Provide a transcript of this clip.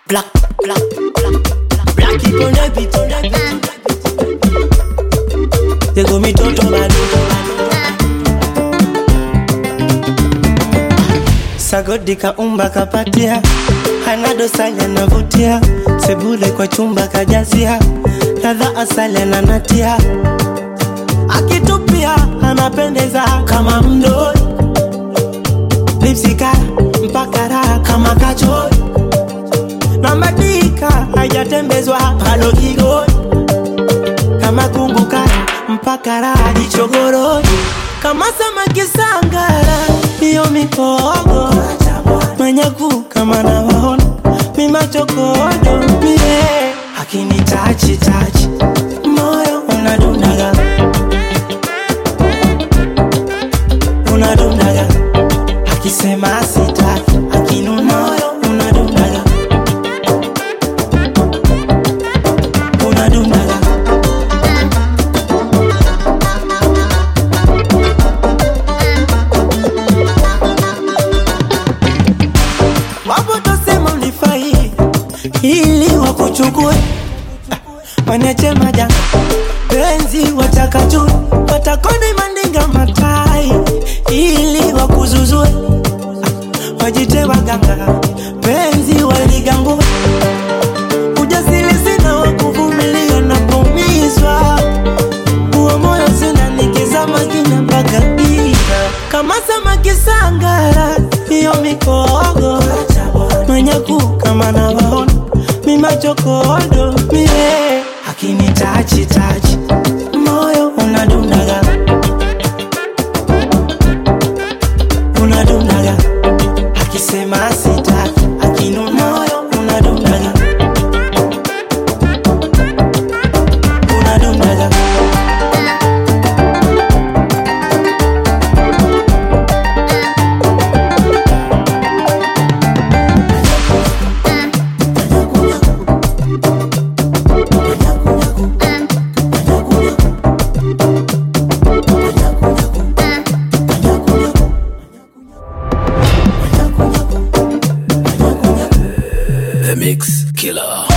Black, black, black, black. Black it on the beat, on the beat. They go me toto bado. Sagodi kaumba kapatia, hana dosari anavutia, sebule kwa chumba kajazia, ladha asali ananatia, akitupia anapendeza kama mdoi, lipsika mpaka raha kama kachoi, na madika hajatembezwa palo kigoi, kama kunguka mpaka raha jichogoroi, kama samaki sangara, hiyo mikogo manyaku kama nawaona mimachokodo mie akini tachi tachi moyo unadundaga unadundaga akisema sitaki akinu moyo unadundaga unadundaga wapo tosema ulifai ili wakuchukue wanache maja penzi watakatu watakoni mandinga matai ili wakuzuzue wajite waganga penzi waligambue ujasiri sina wakuvumilia napomizwa huo moyo sina nikizama kina mpaka giza kama samaki sangara hiyo mikogo manyaku kama nawaona mimachokodo mie akini tachi tachi moyo unadundaga unadundaga akisema sitaki akinu moyo unadundaga unadundaga The Mix Killer.